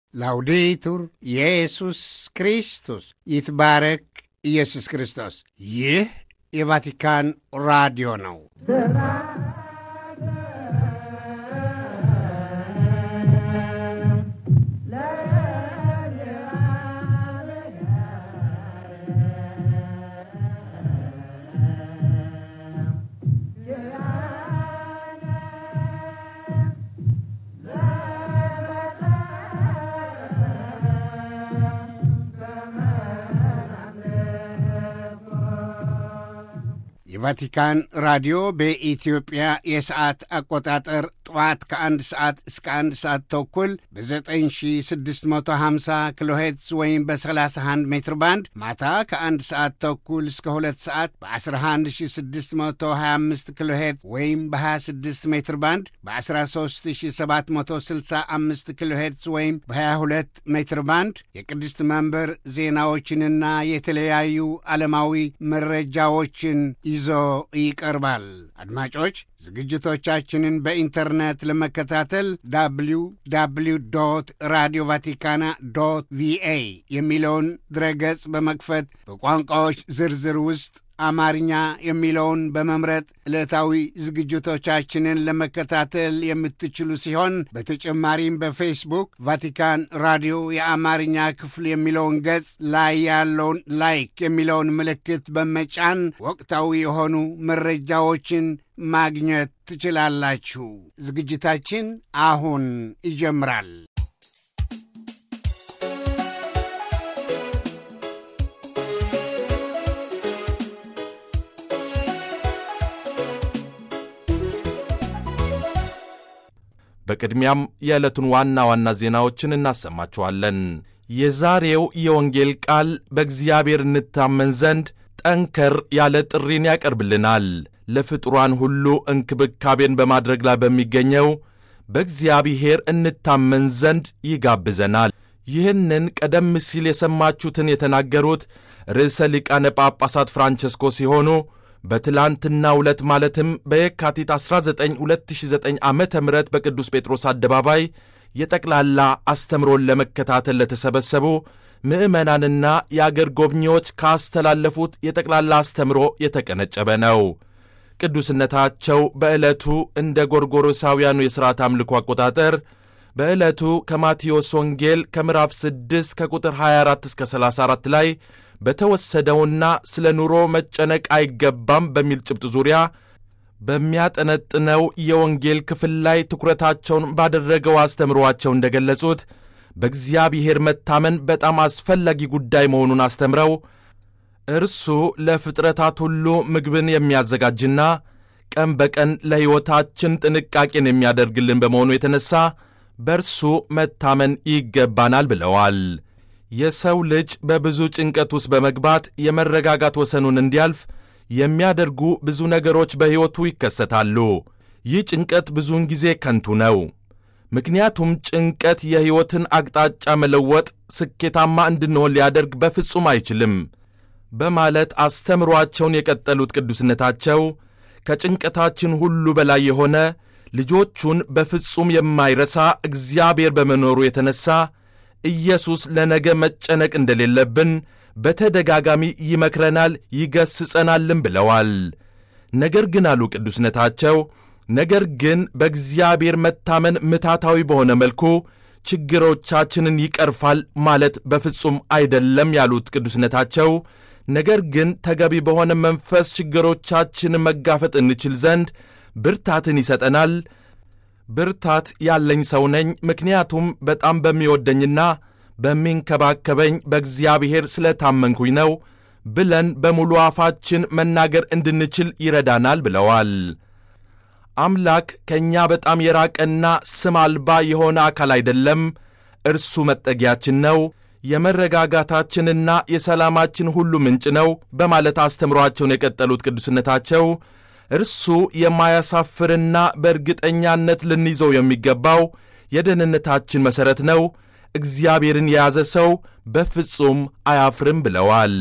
ላውዴቱር ኢየሱስ ክርስቶስ ይትባረክ ኢየሱስ ክርስቶስ። ይህ የቫቲካን ራዲዮ ነው። የቫቲካን ራዲዮ በኢትዮጵያ የሰዓት አቆጣጠር ጠዋት ከአንድ ሰዓት እስከ አንድ ሰዓት ተኩል በ9650 ኪሎ ሄርትዝ ወይም በ31 ሜትር ባንድ ማታ ከአንድ ሰዓት ተኩል እስከ ሁለት ሰዓት በ11625 ኪሎ ሄርትዝ ወይም በ26 ሜትር ባንድ በ13765 ኪሎ ሄርትዝ ወይም በ22 ሜትር ባንድ የቅድስት መንበር ዜናዎችንና የተለያዩ ዓለማዊ መረጃዎችን ይዞ ይቀርባል። አድማጮች ዝግጅቶቻችንን በኢንተርኔት ለመከታተል ዳብሊው ዳብሊው ዶት ራዲዮ ቫቲካና ዶት ቪኤ የሚለውን ድረገጽ በመክፈት በቋንቋዎች ዝርዝር ውስጥ አማርኛ የሚለውን በመምረጥ ዕለታዊ ዝግጅቶቻችንን ለመከታተል የምትችሉ ሲሆን በተጨማሪም በፌስቡክ ቫቲካን ራዲዮ የአማርኛ ክፍል የሚለውን ገጽ ላይ ያለውን ላይክ የሚለውን ምልክት በመጫን ወቅታዊ የሆኑ መረጃዎችን ማግኘት ትችላላችሁ። ዝግጅታችን አሁን ይጀምራል። በቅድሚያም የዕለቱን ዋና ዋና ዜናዎችን እናሰማችኋለን። የዛሬው የወንጌል ቃል በእግዚአብሔር እንታመን ዘንድ ጠንከር ያለ ጥሪን ያቀርብልናል። ለፍጡራን ሁሉ እንክብካቤን በማድረግ ላይ በሚገኘው በእግዚአብሔር እንታመን ዘንድ ይጋብዘናል። ይህንን ቀደም ሲል የሰማችሁትን የተናገሩት ርዕሰ ሊቃነ ጳጳሳት ፍራንቸስኮ ሲሆኑ በትላንትናው ዕለት ማለትም በየካቲት 19 2009 ዓ ም በቅዱስ ጴጥሮስ አደባባይ የጠቅላላ አስተምሮን ለመከታተል ለተሰበሰቡ ምዕመናንና የአገር ጎብኚዎች ካስተላለፉት የጠቅላላ አስተምሮ የተቀነጨበ ነው። ቅዱስነታቸው በዕለቱ እንደ ጎርጎሮሳውያኑ የሥርዓት አምልኮ አቆጣጠር በዕለቱ ከማቴዎስ ወንጌል ከምዕራፍ 6 ከቁጥር 24 እስከ 34 ላይ በተወሰደውና ስለ ኑሮ መጨነቅ አይገባም በሚል ጭብጥ ዙሪያ በሚያጠነጥነው የወንጌል ክፍል ላይ ትኩረታቸውን ባደረገው አስተምሮአቸው እንደገለጹት በእግዚአብሔር መታመን በጣም አስፈላጊ ጉዳይ መሆኑን አስተምረው እርሱ ለፍጥረታት ሁሉ ምግብን የሚያዘጋጅና ቀን በቀን ለሕይወታችን ጥንቃቄን የሚያደርግልን በመሆኑ የተነሣ በእርሱ መታመን ይገባናል ብለዋል። የሰው ልጅ በብዙ ጭንቀት ውስጥ በመግባት የመረጋጋት ወሰኑን እንዲያልፍ የሚያደርጉ ብዙ ነገሮች በሕይወቱ ይከሰታሉ። ይህ ጭንቀት ብዙውን ጊዜ ከንቱ ነው። ምክንያቱም ጭንቀት የሕይወትን አቅጣጫ መለወጥ፣ ስኬታማ እንድንሆን ሊያደርግ በፍጹም አይችልም በማለት አስተምሯቸውን የቀጠሉት ቅዱስነታቸው ከጭንቀታችን ሁሉ በላይ የሆነ ልጆቹን በፍጹም የማይረሳ እግዚአብሔር በመኖሩ የተነሣ ኢየሱስ ለነገ መጨነቅ እንደሌለብን በተደጋጋሚ ይመክረናል፣ ይገስጸናልም ብለዋል። ነገር ግን አሉ ቅዱስነታቸው፣ ነገር ግን በእግዚአብሔር መታመን ምታታዊ በሆነ መልኩ ችግሮቻችንን ይቀርፋል ማለት በፍጹም አይደለም ያሉት ቅዱስነታቸው፣ ነገር ግን ተገቢ በሆነ መንፈስ ችግሮቻችንን መጋፈጥ እንችል ዘንድ ብርታትን ይሰጠናል። ብርታት ያለኝ ሰው ነኝ፣ ምክንያቱም በጣም በሚወደኝና በሚንከባከበኝ በእግዚአብሔር ስለ ታመንኩኝ ነው ብለን በሙሉ አፋችን መናገር እንድንችል ይረዳናል ብለዋል። አምላክ ከእኛ በጣም የራቀና ስም አልባ የሆነ አካል አይደለም። እርሱ መጠጊያችን ነው፣ የመረጋጋታችንና የሰላማችን ሁሉ ምንጭ ነው በማለት አስተምሯቸውን የቀጠሉት ቅዱስነታቸው እርሱ የማያሳፍርና በእርግጠኛነት ልንይዘው የሚገባው የደህንነታችን መሠረት ነው። እግዚአብሔርን የያዘ ሰው በፍጹም አያፍርም ብለዋል።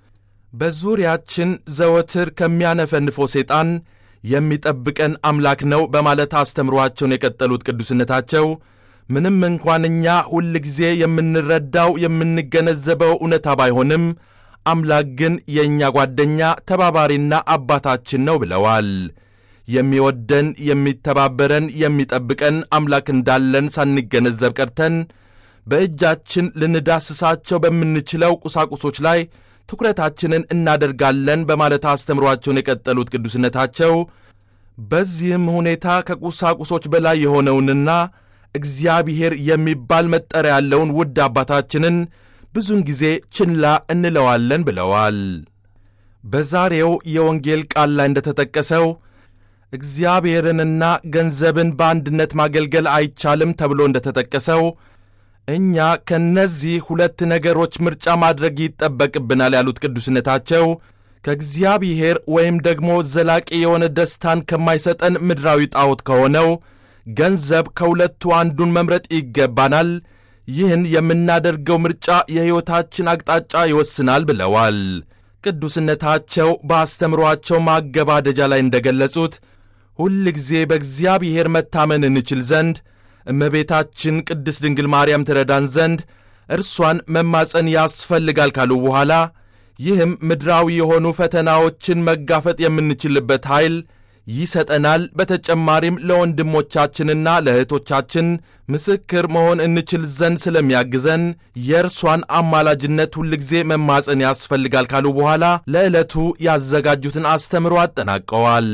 በዙሪያችን ዘወትር ከሚያነፈንፈው ሰይጣን የሚጠብቀን አምላክ ነው በማለት አስተምሯቸውን የቀጠሉት ቅዱስነታቸው ምንም እንኳን እኛ ሁል ጊዜ የምንረዳው የምንገነዘበው እውነታ ባይሆንም አምላክ ግን የእኛ ጓደኛ ተባባሪና አባታችን ነው ብለዋል። የሚወደን የሚተባበረን፣ የሚጠብቀን አምላክ እንዳለን ሳንገነዘብ ቀርተን በእጃችን ልንዳስሳቸው በምንችለው ቁሳቁሶች ላይ ትኩረታችንን እናደርጋለን በማለት አስተምሯቸውን የቀጠሉት ቅዱስነታቸው በዚህም ሁኔታ ከቁሳቁሶች በላይ የሆነውንና እግዚአብሔር የሚባል መጠሪያ ያለውን ውድ አባታችንን ብዙውን ጊዜ ችላ እንለዋለን ብለዋል። በዛሬው የወንጌል ቃል ላይ እንደተጠቀሰው እግዚአብሔርንና ገንዘብን በአንድነት ማገልገል አይቻልም ተብሎ እንደተጠቀሰው እኛ ከእነዚህ ሁለት ነገሮች ምርጫ ማድረግ ይጠበቅብናል ያሉት ቅዱስነታቸው ከእግዚአብሔር ወይም ደግሞ ዘላቂ የሆነ ደስታን ከማይሰጠን ምድራዊ ጣዖት ከሆነው ገንዘብ ከሁለቱ አንዱን መምረጥ ይገባናል። ይህን የምናደርገው ምርጫ የሕይወታችን አቅጣጫ ይወስናል ብለዋል። ቅዱስነታቸው በአስተምሮአቸው ማገባደጃ ላይ እንደገለጹት ሁል ጊዜ በእግዚአብሔር መታመን እንችል ዘንድ እመቤታችን ቅድስት ድንግል ማርያም ትረዳን ዘንድ እርሷን መማፀን ያስፈልጋል ካሉ በኋላ ይህም ምድራዊ የሆኑ ፈተናዎችን መጋፈጥ የምንችልበት ኃይል ይሰጠናል። በተጨማሪም ለወንድሞቻችንና ለእህቶቻችን ምስክር መሆን እንችል ዘንድ ስለሚያግዘን የእርሷን አማላጅነት ሁልጊዜ መማፀን ያስፈልጋል ካሉ በኋላ ለዕለቱ ያዘጋጁትን አስተምሮ አጠናቀዋል።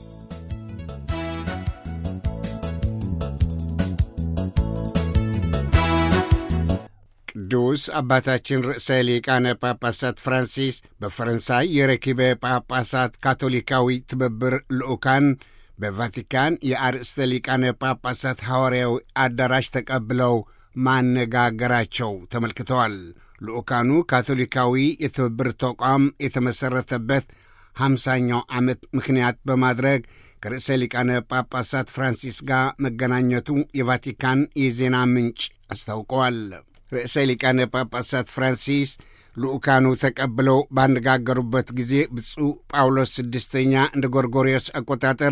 ቅዱስ አባታችን ርዕሰ ሊቃነ ጳጳሳት ፍራንሲስ በፈረንሳይ የረኪበ ጳጳሳት ካቶሊካዊ ትብብር ልዑካን በቫቲካን የአርእስተ ሊቃነ ጳጳሳት ሐዋርያዊ አዳራሽ ተቀብለው ማነጋገራቸው ተመልክተዋል። ልዑካኑ ካቶሊካዊ የትብብር ተቋም የተመሠረተበት ሃምሳኛው ዓመት ምክንያት በማድረግ ከርዕሰ ሊቃነ ጳጳሳት ፍራንሲስ ጋር መገናኘቱ የቫቲካን የዜና ምንጭ አስታውቀዋል። ርዕሰ ሊቃነ ጳጳሳት ፍራንሲስ ልኡካኑ ተቀብለው ባነጋገሩበት ጊዜ ብፁዕ ጳውሎስ ስድስተኛ እንደ ጎርጎሪዮስ አቆጣጠር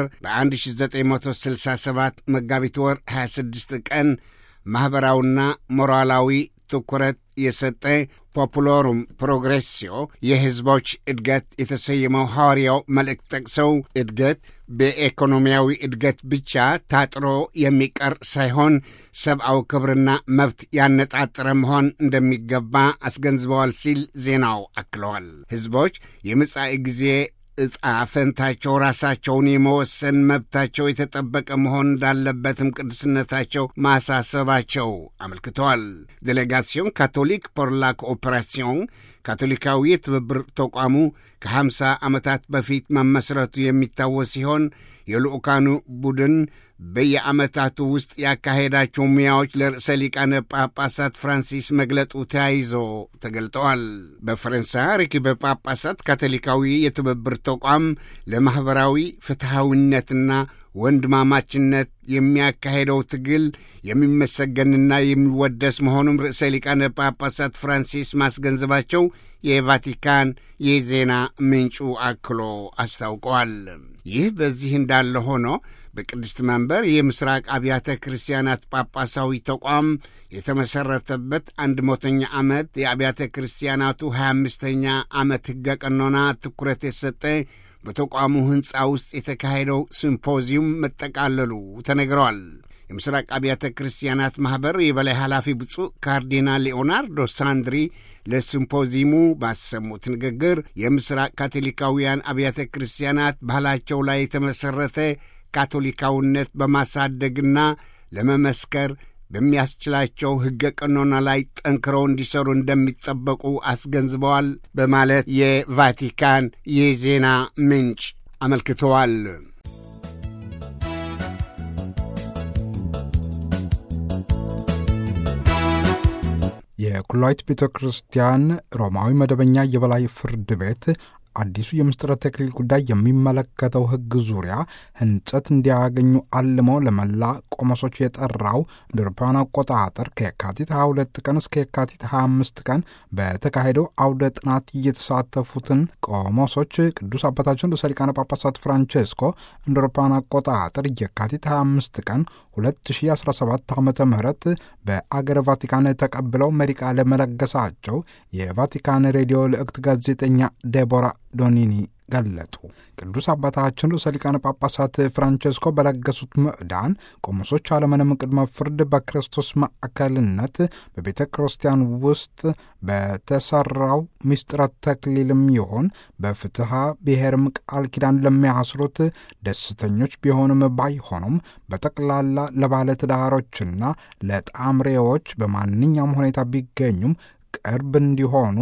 በ1967 መጋቢት ወር 26 ቀን ማኅበራዊና ሞራላዊ ትኩረት የሰጠ ፖፑሎሩም ፕሮግሬሲዮ የሕዝቦች እድገት የተሰየመው ሐዋርያው መልእክት ጠቅሰው እድገት በኢኮኖሚያዊ እድገት ብቻ ታጥሮ የሚቀር ሳይሆን ሰብአዊ ክብርና መብት ያነጣጠረ መሆን እንደሚገባ አስገንዝበዋል ሲል ዜናው አክለዋል። ሕዝቦች የመጻኢ ጊዜ ዕጣ ፈንታቸው ራሳቸውን የመወሰን መብታቸው የተጠበቀ መሆን እንዳለበትም ቅዱስነታቸው ማሳሰባቸው አመልክተዋል። ዴሌጋሲዮን ካቶሊክ ፖር ላ ኮኦፐራሲዮን ካቶሊካዊ የትብብር ተቋሙ ከ50 ዓመታት በፊት መመስረቱ የሚታወስ ሲሆን የልዑካኑ ቡድን በየዓመታቱ ውስጥ ያካሄዳቸው ሙያዎች ለርዕሰ ሊቃነ ጳጳሳት ፍራንሲስ መግለጡ ተያይዞ ተገልጠዋል። በፈረንሳይ ርኪበ ጳጳሳት ካቶሊካዊ የትብብር ተቋም ለማኅበራዊ ፍትሐዊነትና ወንድማማችነት የሚያካሄደው ትግል የሚመሰገንና የሚወደስ መሆኑም ርዕሰ ሊቃነ ጳጳሳት ፍራንሲስ ማስገንዘባቸው የቫቲካን የዜና ምንጩ አክሎ አስታውቀዋል። ይህ በዚህ እንዳለ ሆኖ በቅድስት መንበር የምስራቅ አብያተ ክርስቲያናት ጳጳሳዊ ተቋም የተመሠረተበት አንድ መቶኛ ዓመት የአብያተ ክርስቲያናቱ 25ኛ ዓመት ሕገ ቀኖና ትኩረት የሰጠ በተቋሙ ሕንፃ ውስጥ የተካሄደው ሲምፖዚየም መጠቃለሉ ተነግረዋል። የምስራቅ አብያተ ክርስቲያናት ማኅበር የበላይ ኃላፊ ብፁዕ ካርዲናል ሊኦናርዶ ሳንድሪ ለሲምፖዚየሙ ባሰሙት ንግግር የምስራቅ ካቶሊካውያን አብያተ ክርስቲያናት ባህላቸው ላይ የተመሠረተ ካቶሊካዊነት በማሳደግና ለመመስከር በሚያስችላቸው ሕገ ቀኖና ላይ ጠንክረው እንዲሰሩ እንደሚጠበቁ አስገንዝበዋል በማለት የቫቲካን የዜና ምንጭ አመልክተዋል። የኩላዊት ቤተ ክርስቲያን ሮማዊ መደበኛ የበላይ ፍርድ ቤት አዲሱ የምስጢረ ተክሊል ጉዳይ የሚመለከተው ሕግ ዙሪያ ህንጸት እንዲያገኙ አልመው ለመላ ቆሞሶች የጠራው እንደ አውሮፓውያን አቆጣጠር ከየካቲት 22 ቀን እስከ የካቲት 25 ቀን በተካሄደው አውደ ጥናት እየተሳተፉትን ቆሞሶች ቅዱስ አባታችን ርዕሰ ሊቃነ ጳጳሳት ፍራንቼስኮ እንደ አውሮፓውያን አቆጣጠር የካቲት 25 ቀን 2017 ዓ ም በአገረ ቫቲካን ተቀብለው መሪ ቃለ መለገሳቸው የቫቲካን ሬዲዮ ልዕክት ጋዜጠኛ ዴቦራ ዶኒኒ ገለጡ። ቅዱስ አባታችን ርዕሰ ሊቃነ ጳጳሳት ፍራንቼስኮ በለገሱት ምዕዳን ቆሞሶች አለምንም ቅድመ ፍርድ በክርስቶስ ማዕከልነት በቤተ ክርስቲያን ውስጥ በተሰራው ምስጢረ ተክሊልም ይሆን በፍትሐ ብሔርም ቃል ኪዳን ለሚያስሩት ደስተኞች ቢሆንም ባይሆኑም በጠቅላላ ለባለትዳሮችና ለጣምሬዎች በማንኛውም ሁኔታ ቢገኙም ቅርብ እንዲሆኑ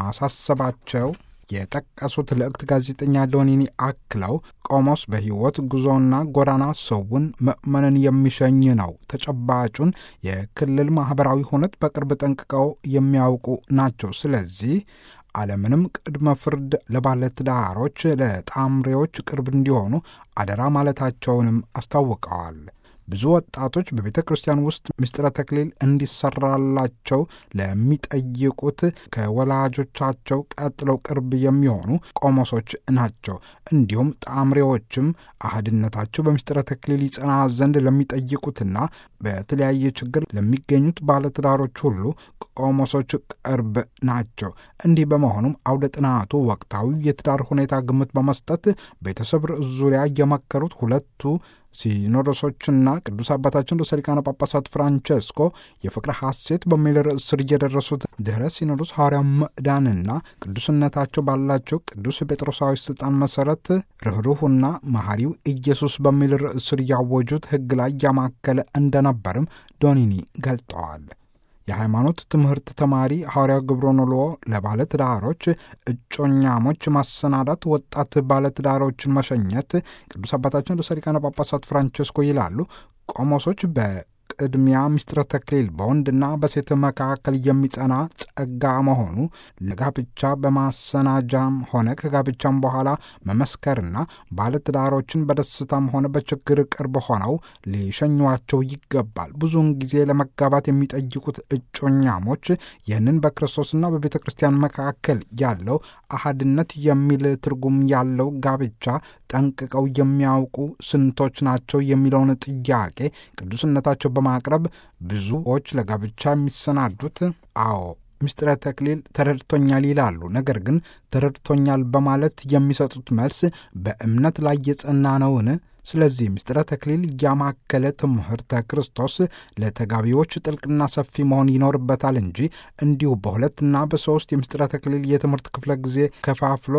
ማሳሰባቸው የጠቀሱት ልዕክት ጋዜጠኛ ዶኒኒ አክለው ቆሞስ በሕይወት ጉዞና ጎዳና ሰውን ምእመንን የሚሸኝ ነው። ተጨባጩን የክልል ማኅበራዊ ሁነት በቅርብ ጠንቅቀው የሚያውቁ ናቸው። ስለዚህ አለምንም ቅድመ ፍርድ ለባለትዳሮች፣ ለጣምሬዎች ቅርብ እንዲሆኑ አደራ ማለታቸውንም አስታውቀዋል። ብዙ ወጣቶች በቤተ ክርስቲያን ውስጥ ምስጢረ ተክሊል እንዲሰራላቸው ለሚጠይቁት ከወላጆቻቸው ቀጥለው ቅርብ የሚሆኑ ቆሞሶች ናቸው። እንዲሁም ጣምሬዎችም አህድነታቸው በምስጢረ ተክሊል ይጸና ዘንድ ለሚጠይቁትና በተለያየ ችግር ለሚገኙት ባለትዳሮች ሁሉ ቆሞሶች ቅርብ ናቸው። እንዲህ በመሆኑም አውደ ጥናቱ ወቅታዊ የትዳር ሁኔታ ግምት በመስጠት ቤተሰብ ርዕስ ዙሪያ የመከሩት ሁለቱ ሲኖዶሶችና ቅዱስ አባታችን ርዕሰ ሊቃነ ጳጳሳት ፍራንቼስኮ የፍቅረ ሐሴት በሚል ርዕስ ስር የደረሱት ድኅረ ሲኖዶስ ሐዋርያ ምዕዳንና ቅዱስነታቸው ባላቸው ቅዱስ ጴጥሮሳዊ ሥልጣን መሠረት ርኅሩህና መሐሪው ኢየሱስ በሚል ርዕስ ስር ያወጁት ሕግ ላይ ያማከለ እንደነበርም ዶኒኒ ገልጠዋል። የሃይማኖት ትምህርት ተማሪ ሐዋርያው ግብረኖሎ ለባለትዳሮች እጮኛሞች ማሰናዳት፣ ወጣት ባለትዳሮችን መሸኘት ቅዱስ አባታችን ርዕሰ ሊቃነ ጳጳሳት ፍራንቼስኮ ይላሉ። ቆሞሶች በቅድሚያ ምስጢረ ተክሊል በወንድና በሴት መካከል የሚጸና ጸጋ መሆኑ ለጋብቻ በማሰናጃም ሆነ ከጋብቻም በኋላ መመስከርና ባለትዳሮችን በደስታም ሆነ በችግር ቅርብ ሆነው ሊሸኟቸው ይገባል። ብዙውን ጊዜ ለመጋባት የሚጠይቁት እጮኛሞች ይህንን በክርስቶስና በቤተ ክርስቲያን መካከል ያለው አሃድነት የሚል ትርጉም ያለው ጋብቻ ጠንቅቀው የሚያውቁ ስንቶች ናቸው የሚለውን ጥያቄ ቅዱስነታቸው በማቅረብ ብዙዎች ለጋብቻ የሚሰናዱት አዎ ምስጢረ ተክሊል ተረድቶኛል ይላሉ። ነገር ግን ተረድቶኛል በማለት የሚሰጡት መልስ በእምነት ላይ የጸና ነውን? ስለዚህ ምስጢረ ተክሊል ያማከለ ትምህርተ ክርስቶስ ለተጋቢዎች ጥልቅና ሰፊ መሆን ይኖርበታል እንጂ እንዲሁ በሁለትና በሦስት የምስጢረ ተክሊል የትምህርት ክፍለ ጊዜ ከፋፍሎ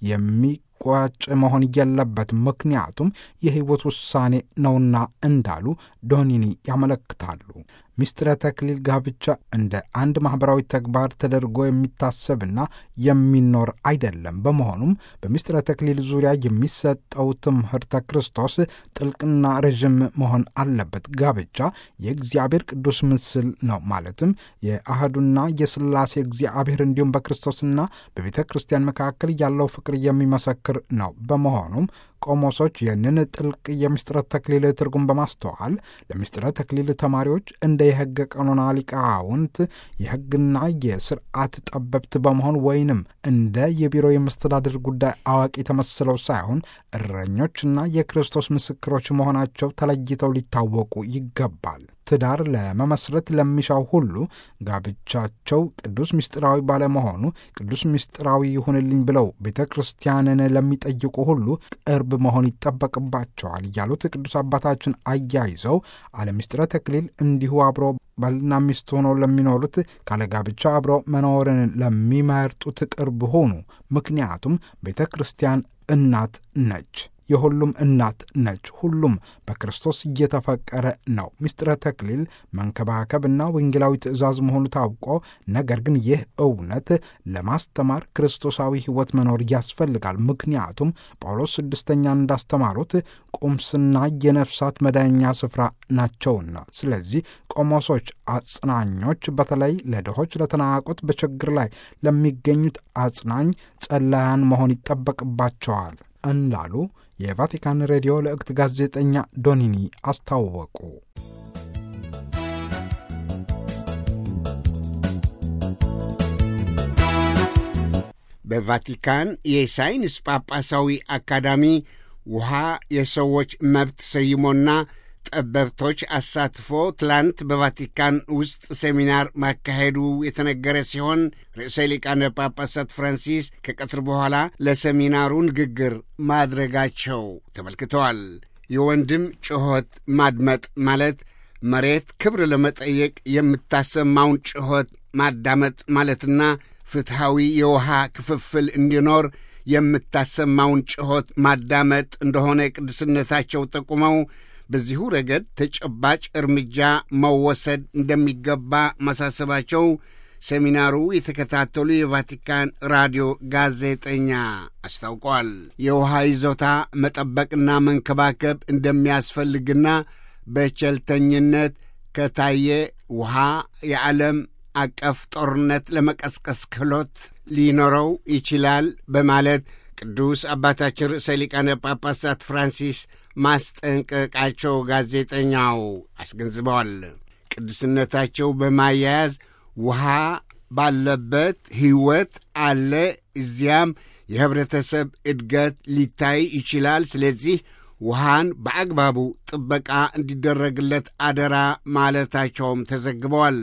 የሚቋጭ መሆን የለበትም። ምክንያቱም የሕይወት ውሳኔ ነውና እንዳሉ ዶኒኒ ያመለክታሉ። ምስጢረ ተክሊል ጋብቻ እንደ አንድ ማኅበራዊ ተግባር ተደርጎ የሚታሰብና የሚኖር አይደለም። በመሆኑም በምስጢረ ተክሊል ዙሪያ የሚሰጠው ትምህርተ ክርስቶስ ጥልቅና ረዥም መሆን አለበት። ጋብቻ የእግዚአብሔር ቅዱስ ምስል ነው። ማለትም የአህዱና የሥላሴ እግዚአብሔር እንዲሁም በክርስቶስና በቤተ ክርስቲያን መካከል ያለው ፍቅር የሚመሰክር ነው። በመሆኑም ቆሞሶች ይህንን ጥልቅ የምስጢረ ተክሊል ትርጉም በማስተዋል ለምስጢረ ተክሊል ተማሪዎች እንደ የሕገ ቀኖና ሊቃውንት የሕግና የስርዓት ጠበብት በመሆን ወይንም እንደ የቢሮ የመስተዳድር ጉዳይ አዋቂ ተመስለው ሳይሆን እረኞችና የክርስቶስ ምስክሮች መሆናቸው ተለይተው ሊታወቁ ይገባል። ትዳር ለመመስረት ለሚሻው ሁሉ ጋብቻቸው ቅዱስ ምስጢራዊ ባለመሆኑ ቅዱስ ምስጢራዊ ይሁንልኝ ብለው ቤተ ክርስቲያንን ለሚጠይቁ ሁሉ ቅርብ መሆን ይጠበቅባቸዋል ያሉት ቅዱስ አባታችን አያይዘው አለ ምስጢረ ተክሊል እንዲሁ አብሮ ባልና ሚስት ሆነው ለሚኖሩት ካለ ጋብቻ አብረው መኖርን ለሚመርጡት ቅርብ ሆኑ። ምክንያቱም ቤተ ክርስቲያን እናት ነች። የሁሉም እናት ነች። ሁሉም በክርስቶስ እየተፈቀረ ነው። ምስጢረ ተክሊል መንከባከብና ወንጌላዊ ትእዛዝ መሆኑ ታውቆ፣ ነገር ግን ይህ እውነት ለማስተማር ክርስቶሳዊ ሕይወት መኖር ያስፈልጋል። ምክንያቱም ጳውሎስ ስድስተኛ እንዳስተማሩት ቁምስና የነፍሳት መዳኛ ስፍራ ናቸውና። ስለዚህ ቆሞሶች፣ አጽናኞች፣ በተለይ ለድሆች፣ ለተናቁት፣ በችግር ላይ ለሚገኙት አጽናኝ ጸላያን መሆን ይጠበቅባቸዋል እንዳሉ የቫቲካን ሬዲዮ ለእክት ጋዜጠኛ ዶኒኒ አስታወቁ። በቫቲካን የሳይንስ ጳጳሳዊ አካዳሚ ውሃ የሰዎች መብት ሰይሞና ጠበብቶች አሳትፎ ትላንት በቫቲካን ውስጥ ሴሚናር ማካሄዱ የተነገረ ሲሆን ርዕሰ ሊቃነ ጳጳሳት ፍራንሲስ ከቀትር በኋላ ለሴሚናሩ ንግግር ማድረጋቸው ተመልክተዋል። የወንድም ጩኸት ማድመጥ ማለት መሬት ክብር ለመጠየቅ የምታሰማውን ጩኸት ማዳመጥ ማለትና ፍትሐዊ የውሃ ክፍፍል እንዲኖር የምታሰማውን ጩኸት ማዳመጥ እንደሆነ ቅዱስነታቸው ጠቁመው በዚሁ ረገድ ተጨባጭ እርምጃ መወሰድ እንደሚገባ ማሳሰባቸው ሴሚናሩ የተከታተሉ የቫቲካን ራዲዮ ጋዜጠኛ አስታውቋል። የውሃ ይዞታ መጠበቅና መንከባከብ እንደሚያስፈልግና በቸልተኝነት ከታየ ውሃ የዓለም አቀፍ ጦርነት ለመቀስቀስ ክህሎት ሊኖረው ይችላል በማለት ቅዱስ አባታችን ርዕሰ ሊቃነ ጳጳሳት ፍራንሲስ ማስጠንቀቃቸው ጋዜጠኛው አስገንዝበዋል። ቅዱስነታቸው በማያያዝ ውሃ ባለበት ሕይወት አለ፣ እዚያም የኅብረተሰብ እድገት ሊታይ ይችላል። ስለዚህ ውሃን በአግባቡ ጥበቃ እንዲደረግለት አደራ ማለታቸውም ተዘግበዋል።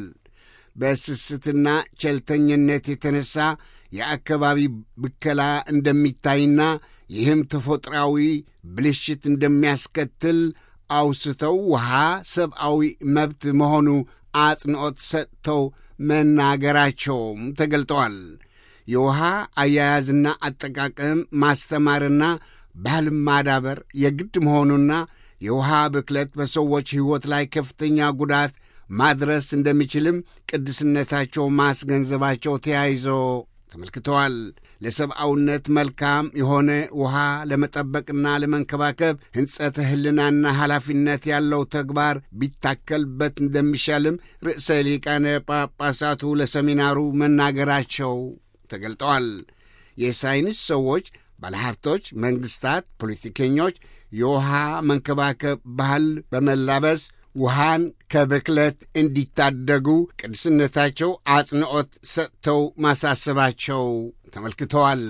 በስስትና ቸልተኝነት የተነሳ የአካባቢ ብከላ እንደሚታይና ይህም ተፈጥሯዊ ብልሽት እንደሚያስከትል አውስተው ውሃ ሰብአዊ መብት መሆኑ አጽንዖት ሰጥተው መናገራቸውም ተገልጠዋል። የውሃ አያያዝና አጠቃቀም ማስተማርና ባህልን ማዳበር የግድ መሆኑና የውሃ ብክለት በሰዎች ሕይወት ላይ ከፍተኛ ጉዳት ማድረስ እንደሚችልም ቅድስነታቸው ማስገንዘባቸው ተያይዞ ተመልክተዋል። ለሰብአውነት መልካም የሆነ ውሃ ለመጠበቅና ለመንከባከብ ሕንጸተ ሕልናና ኃላፊነት ያለው ተግባር ቢታከልበት እንደሚሻልም ርዕሰ ሊቃነ ጳጳሳቱ ለሰሚናሩ መናገራቸው ተገልጠዋል። የሳይንስ ሰዎች፣ ባለሀብቶች፣ መንግሥታት፣ ፖለቲከኞች የውሃ መንከባከብ ባህል በመላበስ ውሃን ከብክለት እንዲታደጉ ቅዱስነታቸው አጽንዖት ሰጥተው ማሳሰባቸው ተመልክተዋል።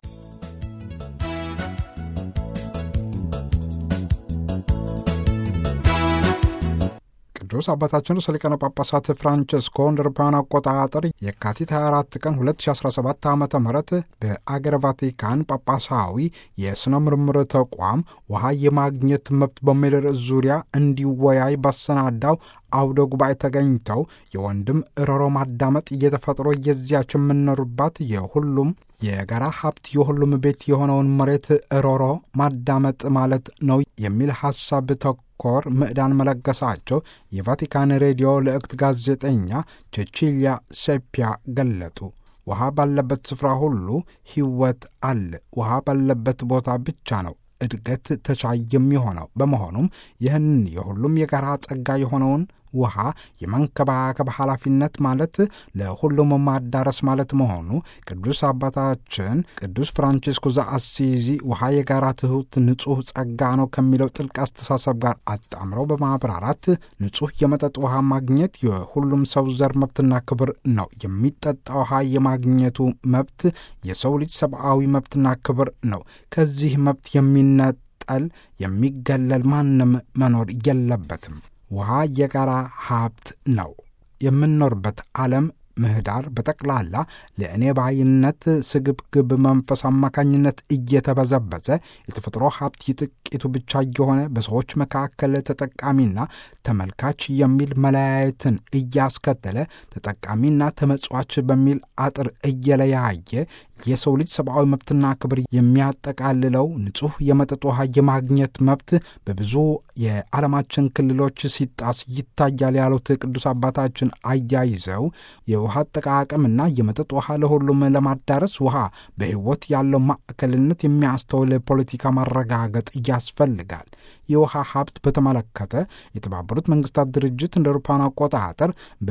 ቅዱስ አባታችን ርዕሰ ሊቃነ ጳጳሳት ፍራንቸስኮ እንደ አውሮፓውያን አቆጣጠር የካቲት 24 ቀን 2017 ዓ ም በአገረ ቫቲካን ጳጳሳዊ የሥነ ምርምር ተቋም ውሃ የማግኘት መብት በሚል ርዕስ ዙሪያ እንዲወያይ ባሰናዳው አውደ ጉባኤ ተገኝተው የወንድም እሮሮ ማዳመጥ እየተፈጥሮ የዚያች የምንኖርባት የሁሉም የጋራ ሀብት የሁሉም ቤት የሆነውን መሬት እሮሮ ማዳመጥ ማለት ነው የሚል ሐሳብ ተኮር ምዕዳን መለገሳቸው የቫቲካን ሬዲዮ ልዕክት ጋዜጠኛ ቼቺሊያ ሴፒያ ገለጡ። ውሃ ባለበት ስፍራ ሁሉ ሕይወት አለ። ውሃ ባለበት ቦታ ብቻ ነው እድገት ተቻይ የሚሆነው። በመሆኑም ይህን የሁሉም የጋራ ጸጋ የሆነውን ውሃ የመንከባከብ ኃላፊነት ማለት ለሁሉም ማዳረስ ማለት መሆኑ ቅዱስ አባታችን ቅዱስ ፍራንቺስኮ ዘአሲዚ ውሃ የጋራ ትሑት ንጹሕ ጸጋ ነው ከሚለው ጥልቅ አስተሳሰብ ጋር አጣምረው በማብራራት ንጹሕ የመጠጥ ውሃ ማግኘት የሁሉም ሰው ዘር መብትና ክብር ነው። የሚጠጣ ውሃ የማግኘቱ መብት የሰው ልጅ ሰብአዊ መብትና ክብር ነው። ከዚህ መብት የሚነጠል የሚገለል ማንም መኖር የለበትም። ውሃ የጋራ ሀብት ነው። የምንኖርበት ዓለም ምህዳር በጠቅላላ ለእኔ ባይነት ስግብግብ መንፈስ አማካኝነት እየተበዘበዘ የተፈጥሮ ሀብት የጥቂቱ ብቻ እየሆነ በሰዎች መካከል ተጠቃሚና ተመልካች የሚል መለያየትን እያስከተለ ተጠቃሚና ተመጽዋች በሚል አጥር እየለያየ የሰው ልጅ ሰብአዊ መብትና ክብር የሚያጠቃልለው ንጹሕ የመጠጥ ውሃ የማግኘት መብት በብዙ የዓለማችን ክልሎች ሲጣስ ይታያል ያሉት ቅዱስ አባታችን አያይዘው የውሃ አጠቃቀምና የመጠጥ ውሃ ለሁሉም ለማዳረስ ውሃ በሕይወት ያለው ማዕከልነት የሚያስተውል ፖለቲካ ማረጋገጥ ያስፈልጋል። የውሃ ሀብት በተመለከተ የተባበሩት መንግስታት ድርጅት እንደ አውሮፓውያን አቆጣጠር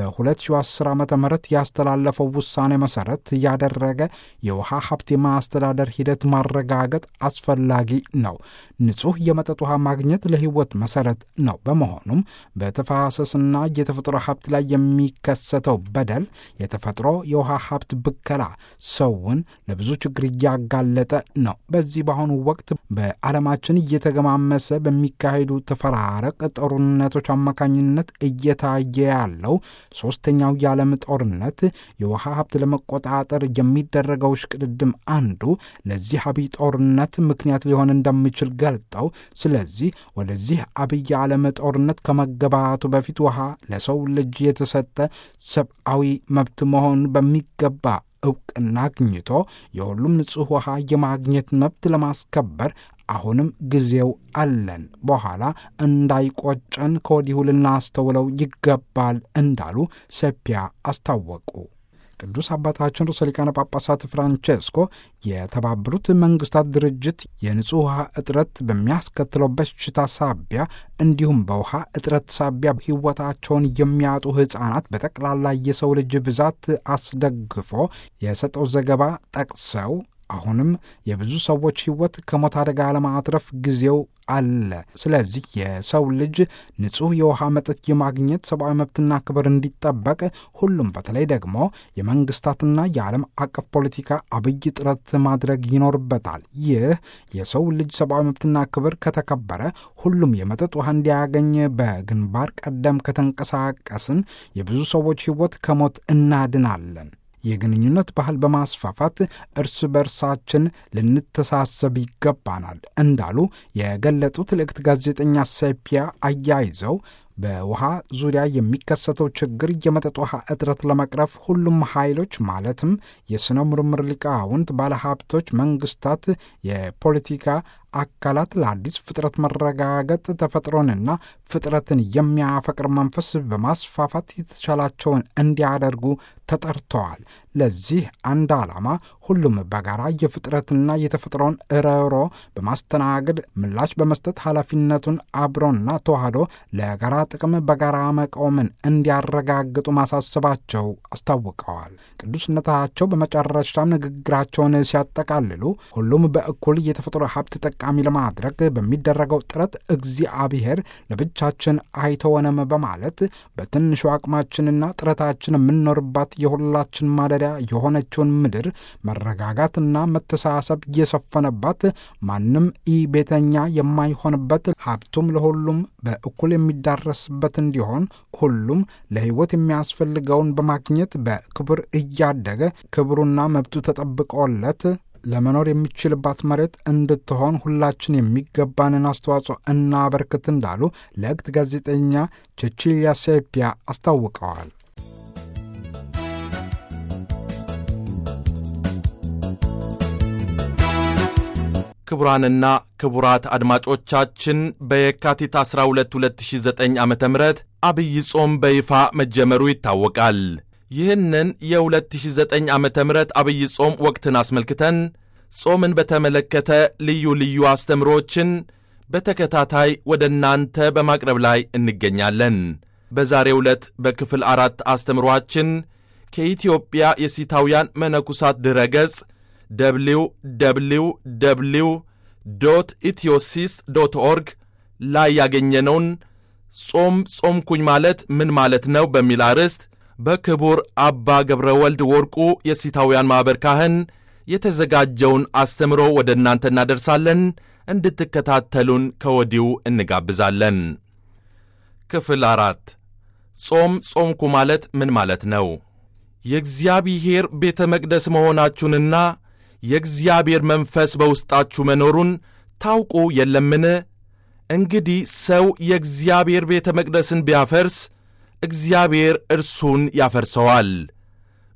በ2010 ዓ ም ያስተላለፈው ውሳኔ መሰረት ያደረገ የውሃ ሀብት የማስተዳደር ሂደት ማረጋገጥ አስፈላጊ ነው። ንጹሕ የመጠጥ ውሃ ማግኘት ለሕይወት መሰረት ነው። በመሆኑም በተፋሰስና የተፈጥሮ ሀብት ላይ የሚከሰተው በደል፣ የተፈጥሮ የውሃ ሀብት ብከላ ሰውን ለብዙ ችግር እያጋለጠ ነው። በዚህ በአሁኑ ወቅት በዓለማችን እየተገማመሰ በሚካሄዱ ተፈራረቅ ጦርነቶች አማካኝነት እየታየ ያለው ሦስተኛው የዓለም ጦርነት የውሃ ሀብት ለመቆጣጠር የሚደረገው ሽቅድድም አንዱ ለዚህ አብይ ጦርነት ምክንያት ሊሆን እንደሚችል ገልጠው ስለዚህ ወደዚህ አብይ ዓለም ጦርነት ከመገባቱ በፊት ውሃ ለሰው ልጅ የተሰጠ ሰብአዊ መብት መሆኑን በሚገባ እውቅና አግኝቶ የሁሉም ንጹሕ ውሃ የማግኘት መብት ለማስከበር አሁንም ጊዜው አለን፣ በኋላ እንዳይቆጨን ከወዲሁ ልናስተውለው ይገባል እንዳሉ ሰፒያ አስታወቁ። ቅዱስ አባታችን ርዕሰ ሊቃነ ጳጳሳት ፍራንቼስኮ የተባበሩት መንግስታት ድርጅት የንጹሕ ውሃ እጥረት በሚያስከትለው በሽታ ሳቢያ እንዲሁም በውሃ እጥረት ሳቢያ ሕይወታቸውን የሚያጡ ሕፃናት በጠቅላላ የሰው ልጅ ብዛት አስደግፎ የሰጠው ዘገባ ጠቅሰው አሁንም የብዙ ሰዎች ሕይወት ከሞት አደጋ ለማትረፍ ጊዜው አለ። ስለዚህ የሰው ልጅ ንጹሕ የውሃ መጠጥ የማግኘት ሰብአዊ መብትና ክብር እንዲጠበቅ ሁሉም በተለይ ደግሞ የመንግስታትና የዓለም አቀፍ ፖለቲካ አብይ ጥረት ማድረግ ይኖርበታል። ይህ የሰው ልጅ ሰብአዊ መብትና ክብር ከተከበረ ሁሉም የመጠጥ ውሃ እንዲያገኝ በግንባር ቀደም ከተንቀሳቀስን የብዙ ሰዎች ሕይወት ከሞት እናድናለን። የግንኙነት ባህል በማስፋፋት እርስ በርሳችን ልንተሳሰብ ይገባናል እንዳሉ የገለጡት ልዕክት ጋዜጠኛ ሰፒያ አያይዘው በውሃ ዙሪያ የሚከሰተው ችግር የመጠጥ ውሃ እጥረት ለመቅረፍ ሁሉም ኃይሎች ማለትም የሥነ ምርምር ሊቃውንት፣ ባለሀብቶች፣ መንግስታት፣ የፖለቲካ አካላት ለአዲስ ፍጥረት መረጋገጥ ተፈጥሮንና ፍጥረትን የሚያፈቅር መንፈስ በማስፋፋት የተቻላቸውን እንዲያደርጉ ተጠርተዋል። ለዚህ አንድ ዓላማ ሁሉም በጋራ የፍጥረትና የተፈጥሮን እረሮ በማስተናገድ ምላሽ በመስጠት ኃላፊነቱን አብሮና ተዋህዶ ለጋራ ጥቅም በጋራ መቆምን እንዲያረጋግጡ ማሳሰባቸው አስታውቀዋል። ቅዱስነታቸው በመጨረሻም ንግግራቸውን ሲያጠቃልሉ ሁሉም በእኩል የተፈጥሮ ሀብት ጠቃሚ ለማድረግ በሚደረገው ጥረት እግዚአብሔር ለብቻችን አይተወንም በማለት በትንሹ አቅማችንና ጥረታችን የምንኖርባት የሁላችን ማደሪያ የሆነችውን ምድር መረጋጋትና መተሳሰብ እየሰፈነባት ማንም ኢ ቤተኛ የማይሆንበት ሀብቱም ለሁሉም በእኩል የሚዳረስበት እንዲሆን ሁሉም ለሕይወት የሚያስፈልገውን በማግኘት በክብር እያደገ ክብሩና መብቱ ተጠብቆለት ለመኖር የሚችልባት መሬት እንድትሆን ሁላችን የሚገባንን አስተዋጽኦ እናበርክት እንዳሉ ለእግት ጋዜጠኛ ቼቺሊያ ሴፒያ አስታውቀዋል። ክቡራንና ክቡራት አድማጮቻችን በየካቲት 12 2009 ዓ ም አብይ ጾም በይፋ መጀመሩ ይታወቃል። ይህንን የ2009 ዓ ም አብይ ጾም ወቅትን አስመልክተን ጾምን በተመለከተ ልዩ ልዩ አስተምሮችን በተከታታይ ወደ እናንተ በማቅረብ ላይ እንገኛለን። በዛሬው ዕለት በክፍል አራት አስተምሮአችን ከኢትዮጵያ የሲታውያን መነኩሳት ድረ ገጽ ደብሊው ደብሊው ደብሊው ዶት ኢትዮሲስት ዶት ኦርግ ላይ ያገኘነውን ጾም ጾምኩኝ ማለት ምን ማለት ነው በሚል አርዕስት በክቡር አባ ገብረ ወልድ ወርቁ የሲታውያን ማኅበር ካህን የተዘጋጀውን አስተምሮ ወደ እናንተ እናደርሳለን። እንድትከታተሉን ከወዲሁ እንጋብዛለን። ክፍል አራት ጾም ጾምኩ ማለት ምን ማለት ነው? የእግዚአብሔር ቤተ መቅደስ መሆናችሁንና የእግዚአብሔር መንፈስ በውስጣችሁ መኖሩን ታውቁ የለምን? እንግዲህ ሰው የእግዚአብሔር ቤተ መቅደስን ቢያፈርስ እግዚአብሔር እርሱን ያፈርሰዋል።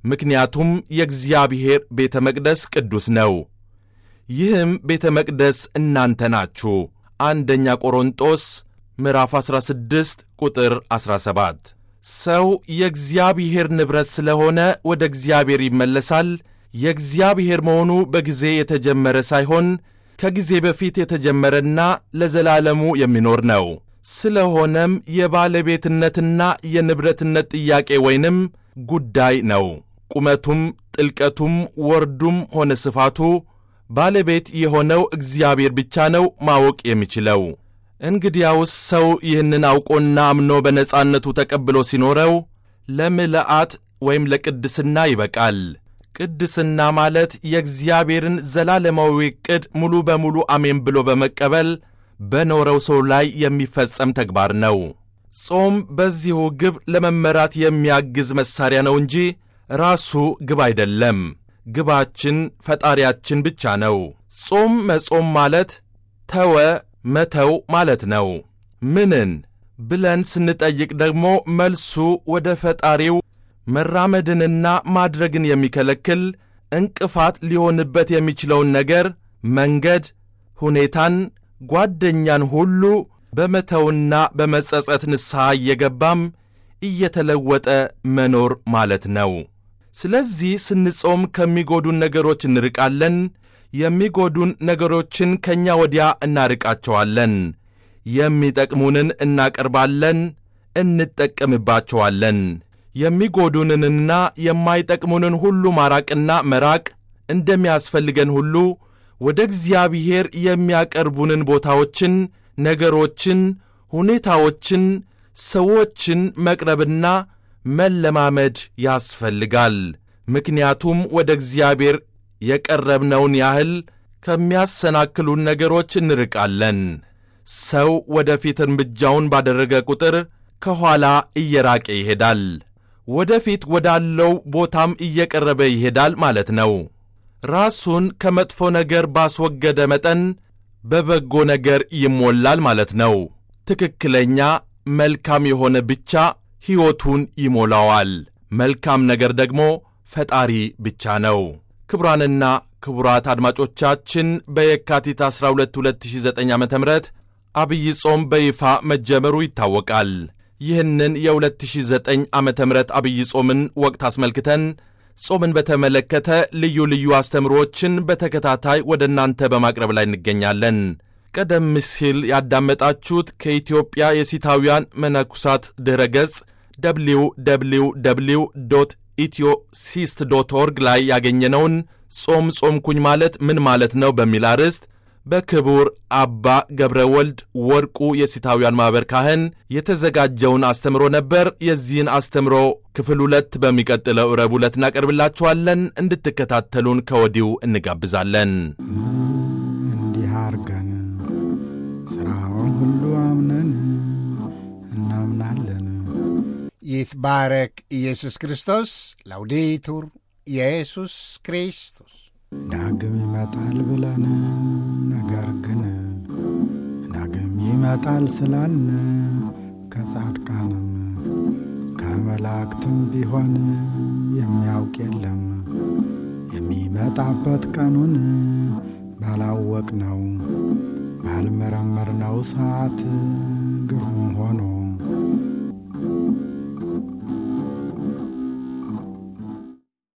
ምክንያቱም የእግዚአብሔር ቤተ መቅደስ ቅዱስ ነው። ይህም ቤተ መቅደስ እናንተ ናችሁ። አንደኛ ቆሮንጦስ ምዕራፍ 16 ቁጥር 17። ሰው የእግዚአብሔር ንብረት ስለሆነ ወደ እግዚአብሔር ይመለሳል። የእግዚአብሔር መሆኑ በጊዜ የተጀመረ ሳይሆን ከጊዜ በፊት የተጀመረና ለዘላለሙ የሚኖር ነው። ስለሆነም የባለቤትነትና የንብረትነት ጥያቄ ወይንም ጉዳይ ነው። ቁመቱም ጥልቀቱም ወርዱም ሆነ ስፋቱ ባለቤት የሆነው እግዚአብሔር ብቻ ነው ማወቅ የሚችለው። እንግዲያውስ ሰው ይህንን አውቆና አምኖ በነጻነቱ ተቀብሎ ሲኖረው ለምልአት ወይም ለቅድስና ይበቃል። ቅድስና ማለት የእግዚአብሔርን ዘላለማዊ ዕቅድ ሙሉ በሙሉ አሜን ብሎ በመቀበል በኖረው ሰው ላይ የሚፈጸም ተግባር ነው። ጾም በዚሁ ግብ ለመመራት የሚያግዝ መሣሪያ ነው እንጂ ራሱ ግብ አይደለም። ግባችን ፈጣሪያችን ብቻ ነው። ጾም መጾም ማለት ተወ መተው ማለት ነው። ምንን ብለን ስንጠይቅ ደግሞ መልሱ ወደ ፈጣሪው መራመድንና ማድረግን የሚከለክል እንቅፋት ሊሆንበት የሚችለውን ነገር፣ መንገድ፣ ሁኔታን፣ ጓደኛን ሁሉ በመተውና በመጸጸት ንስሐ እየገባም እየተለወጠ መኖር ማለት ነው። ስለዚህ ስንጾም ከሚጎዱን ነገሮች እንርቃለን። የሚጎዱን ነገሮችን ከእኛ ወዲያ እናርቃቸዋለን። የሚጠቅሙንን እናቀርባለን፣ እንጠቀምባቸዋለን። የሚጎዱንንና የማይጠቅሙንን ሁሉ ማራቅና መራቅ እንደሚያስፈልገን ሁሉ ወደ እግዚአብሔር የሚያቀርቡንን ቦታዎችን፣ ነገሮችን፣ ሁኔታዎችን፣ ሰዎችን መቅረብና መለማመድ ያስፈልጋል። ምክንያቱም ወደ እግዚአብሔር የቀረብነውን ያህል ከሚያሰናክሉን ነገሮች እንርቃለን። ሰው ወደፊት እርምጃውን ባደረገ ቁጥር ከኋላ እየራቀ ይሄዳል። ወደፊት ወዳለው ቦታም እየቀረበ ይሄዳል ማለት ነው። ራሱን ከመጥፎ ነገር ባስወገደ መጠን በበጎ ነገር ይሞላል ማለት ነው። ትክክለኛ መልካም የሆነ ብቻ ሕይወቱን ይሞላዋል። መልካም ነገር ደግሞ ፈጣሪ ብቻ ነው። ክቡራንና ክቡራት አድማጮቻችን በየካቲት 12 2009 ዓ ም አብይ ጾም በይፋ መጀመሩ ይታወቃል። ይህንን የ2009 ዓ ም አብይ ጾምን ወቅት አስመልክተን ጾምን በተመለከተ ልዩ ልዩ አስተምሮዎችን በተከታታይ ወደ እናንተ በማቅረብ ላይ እንገኛለን። ቀደም ሲል ያዳመጣችሁት ከኢትዮጵያ የሲታውያን መነኩሳት ድረ ገጽ ደብሊው ደብሊው ደብሊው ዶት ኢትዮ ሲስት ዶት ኦርግ ላይ ያገኘነውን ጾም ጾምኩኝ ማለት ምን ማለት ነው በሚል አርዕስት በክቡር አባ ገብረ ወልድ ወርቁ የሲታውያን ማኅበር ካህን የተዘጋጀውን አስተምሮ ነበር። የዚህን አስተምሮ ክፍል ሁለት በሚቀጥለው ረቡዕ ዕለት እናቀርብላችኋለን። እንድትከታተሉን ከወዲሁ እንጋብዛለን። እንዲህ አርገን ሥራውን ሁሉ አምነን እናምናለን። ይትባረክ ኢየሱስ ክርስቶስ። ላውዴቱር ኢየሱስ ክርስቶስ ዳግም ይመጣል ብለን ነገር ግን ዳግም ይመጣል ስላልን ከጻድቃንም ከመላእክትም ቢሆን የሚያውቅ የለም የሚመጣበት ቀኑን ባላወቅ ነው ባልመረመርነው ሰዓት ግሩም ሆኖ